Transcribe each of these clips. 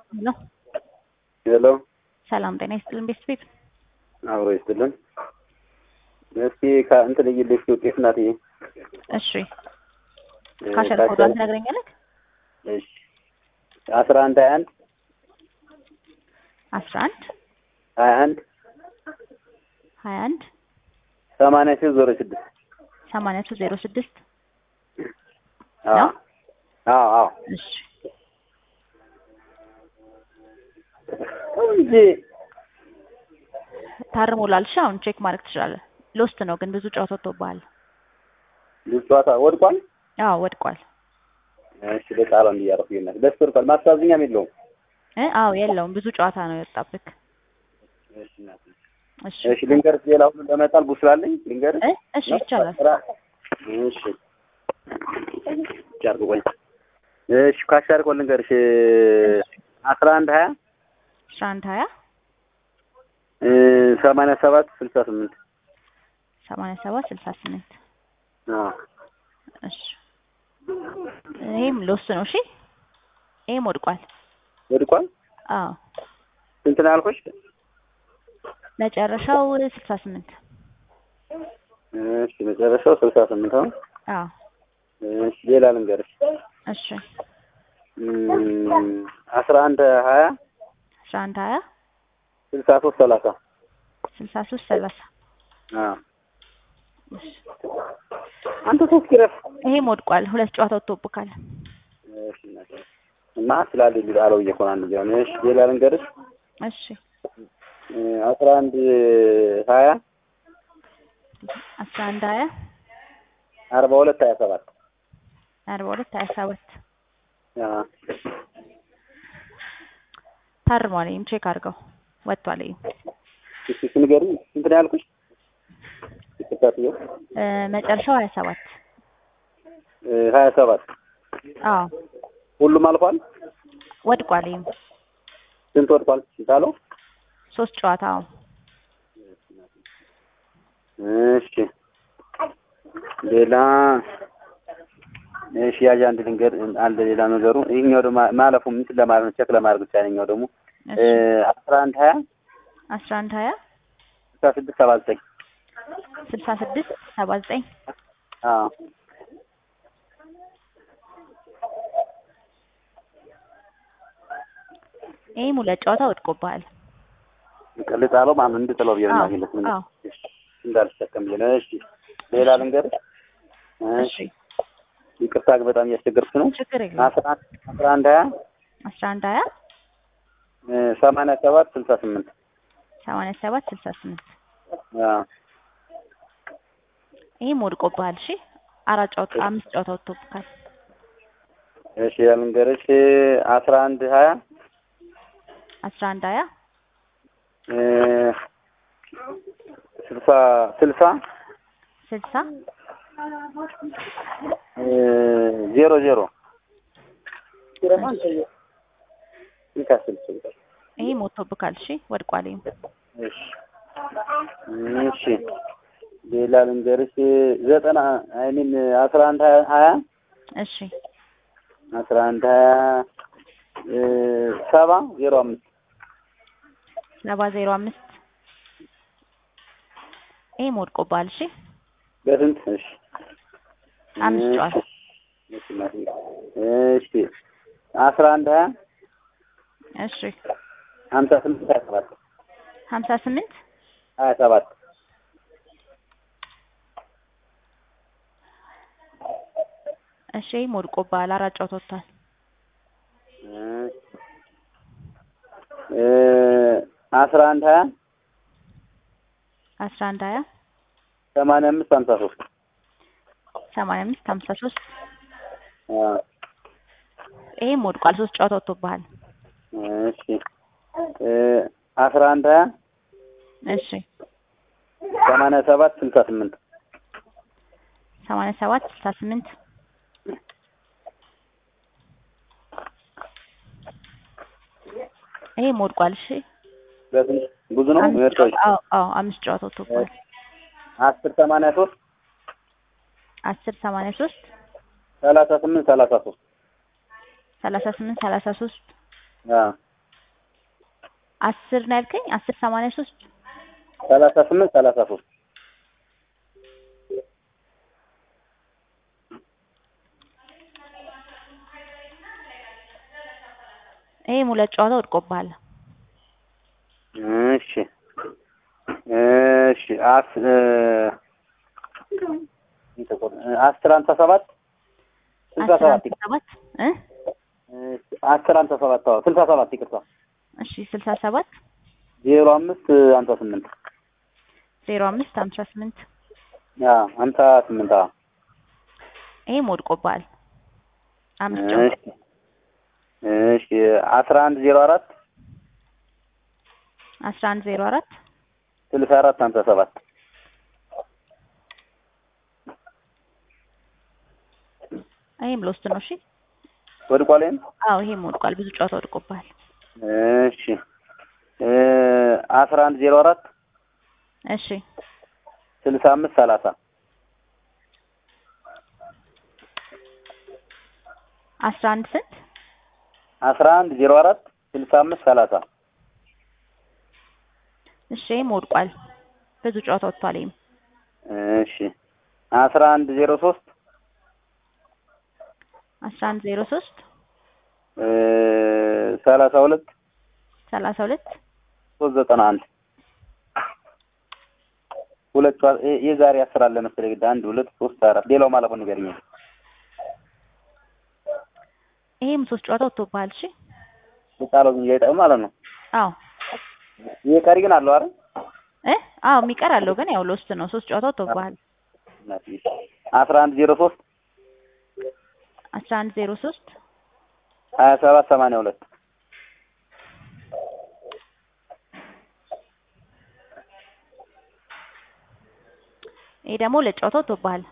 ሄሎ ሄሎ ሰላም ጤና ይስጥልን ቤተሰብ አብሮ ይስጥልን። እስኪ ከእንትን እይልኝ እስኪ ውጤት እናትዬ። እሺ ካሸር ኮዷን ትነግረኛለህ? እሺ አስራ አንድ ሀያ አንድ አስራ አንድ ሀያ አንድ ሀያ አንድ ሰማንያ ሶስት ዜሮ ስድስት ሰማንያ ሶስት ዜሮ ስድስት አዎ ነው? አዎ አዎ እሺ እንጂ ታርሞላል። እሺ አሁን ቼክ ማድረግ ትችላለህ። ሎስት ነው ግን ብዙ ጨዋታ ወጥቶብሃል። ብዙ ጨዋታ ወድቋል። አዎ ወድቋል። እሺ በጣም እንዲያረፍ ይሆናል። ደስ ወድቋል። ማሳዝኛም የለውም። እ አዎ የለውም ብዙ ጨዋታ ነው የወጣብክ። እሺ እናትዬ። እሺ እሺ ልንገርሽ፣ ሌላ ሁሉ ለመጣል ቡስላለኝ ልንገርሽ። እ እሺ ይቻላል። እሺ ቻርኩ ቆይ። እሺ ካሻር ቆይ ልንገርሽ አስራ አንድ ሀያ አስራ አንድ ሀያ ሰማንያ ሰባት ስልሳ ስምንት ሰማንያ ሰባት ስልሳ ስምንት አዎ እሺ ይሄም ሎስ ነው። እሺ ይሄም ወድቋል። ወድቋል። አዎ ስንት ነው ያልኩሽ? መጨረሻው ስልሳ ስምንት እሺ መጨረሻው ስልሳ ስምንት ነው። አዎ እሺ ሌላ ልንገርሽ እሺ አስራ አንድ ሀያ አስራ አንድ ሀያ ስልሳ ሶስት ሰላሳ ስልሳ ሶስት ሰላሳ አዎ አንተ ሶስት ኪረፍ ይሄም ወድቋል። ሁለት ጨዋታ ወጥቶብካል። እሺ እናቴ እና ስላለ ቢል አለው እየኮና እንደዚህ ሆነ። እሺ ሌላ ልንገርሽ እሺ አስራ አንድ ሀያ አስራ አንድ ሀያ አርባ ሁለት ሀያ ሰባት አርባ ሁለት ሀያ ሰባት አዎ ታርሟል። ይሄም ቼክ አድርገው ወጥቷል። ይሄም እሺ እሺ ንገሪኝ ስንት ነው ያልኩሽ? ይከታተየው እ መጨረሻው ሀያ ሰባት ሀያ ሰባት አዎ ሁሉም አልፏል። ወድቋል። ይሄም ስንት ወድቋል? ስንት አለው? ሶስት ጨዋታ አዎ እሺ ሌላ እሺ ያዥ አንድ ልንገር አለ ሌላ ነገሩ ይሄኛው ደግሞ ማለፉ እንትን ለማለት ነው ቼክ ለማድረግ ብቻ ነኛው ደግሞ እሺ አስራ አንድ ሀያ አስራ አንድ ሀያ ስልሳ ስድስት ሰባ ዘጠኝ ስልሳ ስድስት ሰባ ዘጠኝ አዎ ይሄም ሁለት ጨዋታ ወድቆብሃል። ቅልጥ አለው ማን እንድጥለው ብዬ ነው አዎ ማግኘት ምን አዎ እንዳልተጠቀም ብዬ ነው። እሺ ሌላ ልንገር እሺ ይቅርታ ግን በጣም እያስቸገርኩ ነው። ችግር የለም። አስራ አንድ አስራ አንድ ሀያ አስራ አንድ ሀያ ሰማንያ ሰባት ስልሳ ስምንት ሰማንያ ሰባት ስልሳ ስምንት አዎ ይሄም ወድቆብሃል። እሺ አራት ጨዋታ አምስት ጨዋታ ወጥቶብካል። እሺ ልንገርሽ አስራ አንድ ሀያ አስራ አንድ ሀያ ስልሳ ስልሳ ስልሳ ዜሮ ዜሮ ይሄም ወጥቶብካል። እሺ ወድቋል። ይሄም እሺ እሺ ሌላ ልንገርሽ ዘጠና አይ ሚን አስራ አንድ ሀያ ሀያ እሺ አስራ አንድ ሀያ ሰባ ዜሮ አምስት ሰባ ዜሮ አምስት ይሄም ወድቆብሃል። እሺ በስንት? እሺ አምስት ጨዋታ እሺ እናቴ። እሺ አስራ አንድ ሀያ እሺ ሀምሳ ስምንት ሀያ ሰባት ሀምሳ ስምንት ሀያ ሰባት እሺ ይሄም ወድቆብሃል። አራት ጨዋታ ወጥቷል። እ አስራ አንድ ሀያ አስራ አንድ ሀያ ሰማንያ አምስት ሀምሳ ሶስት ሰማንያ አምስት ሀምሳ ሶስት ይሄም ወድቋል። ሶስት ጨዋታ ወጥቶብሃል። እሺ እ አስራ አንድ ሀያ እሺ ሰማንያ ሰባት ስልሳ ስምንት ሰማንያ ሰባት ስልሳ ስምንት ይሄም ወድቋል። እሺ በስንት ብዙ ነው አምስት ምርቶች ጨዋታ አዎ አዎ አምስት ጨዋታ ወጥቶብሃል። አስር ሰማንያ ሶስት አስር ሰማንያ ሶስት ሰላሳ ስምንት ሰላሳ ሶስት ሰላሳ ስምንት ሰላሳ ሶስት አዎ አስር ነው ያልከኝ? አስር ሰማንያ ሶስት ሰላሳ ስምንት ሰላሳ ሶስት ይሄም ሁለት ጨዋታ ወድቆብሃል። እሺ እሺ አስ አስር ሃምሳ ሰባት ስልሳ አስር ሰባት ሃምሳ ሰባት እ አስር ሃምሳ ሰባት አዎ ስልሳ ሰባት ይቅርታ እሺ ስልሳ ሰባት ዜሮ አምስት ሃምሳ ስምንት ዜሮ አምስት ሀምሳ ስምንት አዎ ሃምሳ ስምንት አዎ ይሄም ወድቆብሃል። አምስት ጨዋታ እሺ እሺ አስራ አንድ ዜሮ አራት አስራ አንድ ዜሮ አራት ስልሳ አራት ሃምሳ ሰባት ይሄም ሎስት ነው። እሺ ወድቋል ይሄም አዎ ይሄም ወድቋል። ብዙ ጨዋታ ወድቆብሃል። እሺ እ አስራ አንድ ዜሮ አራት እሺ ስልሳ አምስት ሰላሳ አስራ አንድ ስንት አስራ አንድ ዜሮ አራት ስልሳ አምስት ሰላሳ እሺ ይሄም ወድቋል። ብዙ ጨዋታ ወጥቷል። ይሄም እሺ አስራ አንድ ዜሮ ሶስት አስራ አንድ ዜሮ ሶስት እ ሰላሳ ሁለት ሰላሳ ሁለት ሶስት ዘጠና አንድ ሁለት ጨዋ- የ- የዛሬ አስር አለ መሰለኝ ግድ አንድ ሁለት ሶስት አራት ሌላው ማለፉን ንገረኝ። ይሄም ሶስት ጨዋታ ወጥቶብሃል። እሺ የጣለው ግን እያይጠቅም ማለት ነው። አዎ ይሄ ቀሪ ግን አለው አይደል? እ አዎ የሚቀር አለው ግን ያው ሎስት ነው። ሶስት ጨዋታ ወጥቶብሃል። አስራ አንድ ዜሮ ሶስት አስራ አንድ ዜሮ ሶስት ሀያ ሰባት ሰማንያ ሁለት ይሄ ደግሞ ሁለት ጨዋታ ወጥቶብሃል።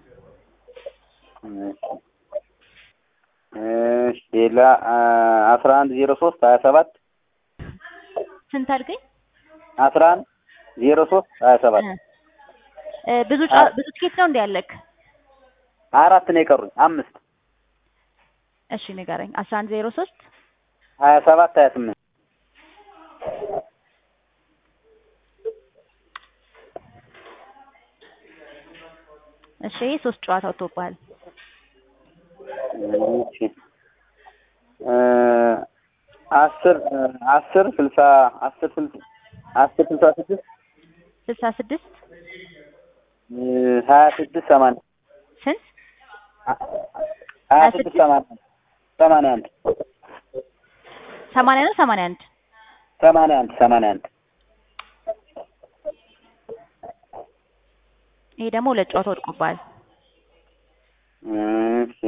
እሺ ሌላ አስራ አንድ ዜሮ ሶስት ሀያ ሰባት ስንት አልከኝ? አስራ አንድ ዜሮ ሶስት ሀያ ሰባት እ እ ብዙ ጨዋ- ብዙ ትኬት ነው እንዴ ያለክ? አራት ነው የቀሩኝ አምስት እሺ ንገረኝ። አስራ አንድ ዜሮ ሶስት ሀያ ሰባት ሀያ ስምንት እሺ ይሄ ሶስት ጨዋታ ወጥቶብሃል። እሺ እ አስር አስር ስልሳ አስር ስልሳ አስር ስልሳ ስድስት ስልሳ ስድስት እ ሀያ ስድስት ሰማንያ ስንት ሀያ ስድስት ሰማንያ ሰማንያ አንድ ሰማንያ ነው ሰማንያ አንድ ሰማንያ አንድ ሰማንያ አንድ ይሄ ደግሞ ሁለት ጨዋታ ወድቆብሃል። እሺ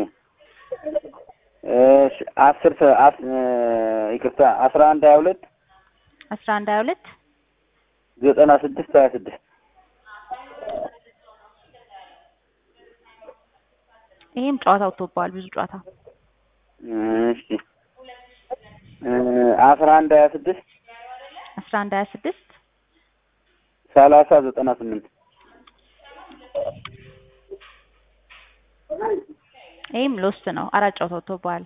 እሺ አስር ሰ- አስ- እ ይቅርታ አስራ አንድ ሀያ ሁለት አስራ አንድ ሀያ ሁለት ዘጠና ስድስት ሀያ ስድስት ይሄም ጨዋታ ወጥቶብሃል። ብዙ ጨዋታ እሺ እ አስራ አንድ ሀያ ስድስት አስራ አንድ ሀያ ስድስት ሰላሳ ዘጠና ስምንት ይሄም ሎስት ነው። አራት ጨዋታ ወጥቶብሃል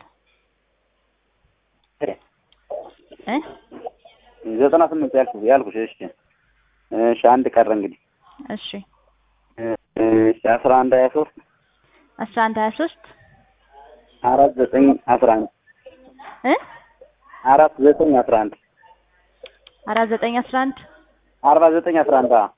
እ ዘጠና ስምንት ያልኩ ያልኩሽ እሺ እሺ አንድ ቀረ እንግዲህ እሺ እሺ አስራ አንድ ሀያ ሶስት አስራ አንድ ሀያ ሶስት አራት ዘጠኝ አስራ አንድ እ አራት ዘጠኝ አስራ አንድ አራት ዘጠኝ አስራ አንድ አርባ ዘጠኝ አስራ አንድ አዎ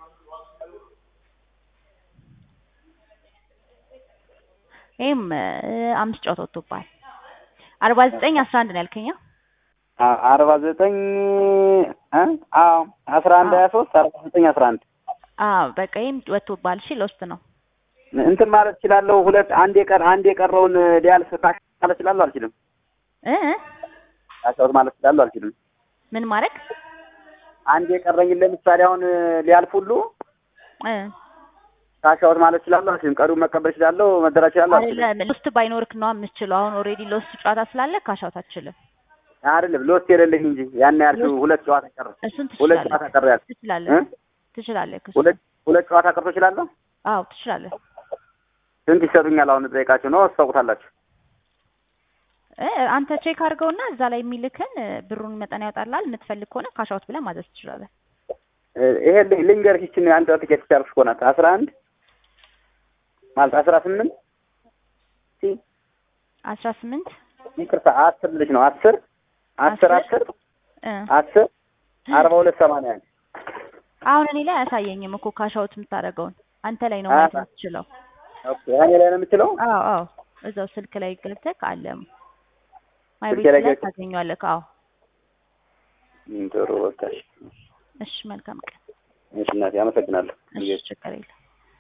ይሄም እ አምስት ጨዋታ ወጥቶብሃል። አርባ ዘጠኝ አስራ አንድ ነው ያልከኝ? አ? አ- አርባ ዘጠኝ እ አዎ አስራ አንድ ሀያ ሶስት አርባ ዘጠኝ አስራ አንድ አዎ በቃ ይሄም ወጥቶብሃል። እሺ ሎስት ነው። እንትን ማለት እችላለሁ። ሁለት አንድ የቀር አንድ የቀረውን ሊያልፍ ታሽ ማለት እችላለሁ አልችልም? እ እ ታሻውት ማለት እችላለሁ አልችልም? ምን ማድረግ አንድ የቀረኝን ለምሳሌ አሁን ሊያልፍ ሁሉ እ ታሻውት ማለት እችላለሁ አልችልም? ቀሪውን መቀበል እችላለሁ፣ መደራ እችላለሁ አልችልም? አይደለም ሎስት ባይኖርክ ነው የምትችለው። አሁን ኦልሬዲ ሎስት ጨዋታ ስላለ ካሻውት አትችልም። አይደለም ሎስት የሌለኝ እንጂ ያን ያልሽው ሁለት ጨዋታ ቀረ። እሱን ሁለት ትችላለህ ጨዋታ ቀረ ያልሽ ትችላለህ እ? ትችላለህ። እሱ ሁለት ሁለት ጨዋታ ቀርቶ እችላለሁ? አዎ ትችላለህ። ስንት ይሰጡኛል? አሁን ጠይቃችሁ ነው ታውቁታላችሁ? እ አንተ ቼክ አድርገውና እዛ ላይ የሚልክን እ ብሩን መጠን ያወጣልሃል። የምትፈልግ ከሆነ ካሻውት ብለህ ማዘዝ ትችላለህ። እ ይሄ ል- ልንገርሽ ይችን አንድ ትኬት ቻልኩሽ እኮ ናት አስራ አንድ ማለት አስራ ስምንት ሲ አስራ ስምንት ይቅርታ አስር ልጅ ነው አስር አስር አስር? አስር እ አስር አርባ ሁለት ሰማንያ አንድ አሁን እኔ ላይ አያሳየኝም እኮ ካሻውት የምታደርገውን አንተ ላይ ነው አ- ማየት የምትችለው። ኦኬ እኔ ላይ ነው የምችለው አዎ አዎ እዛው ስልክ ላይ ገብተህ አለ ማይ ስልኬ ቤት ላይ ላይ ገብተህ? ታገኘዋለህ። አዎ እም፣ ጥሩ በቃ እሺ እሺ መልካም ቀን። እሺ እናቴ አመሰግናለሁ እሺ ችግር የለም።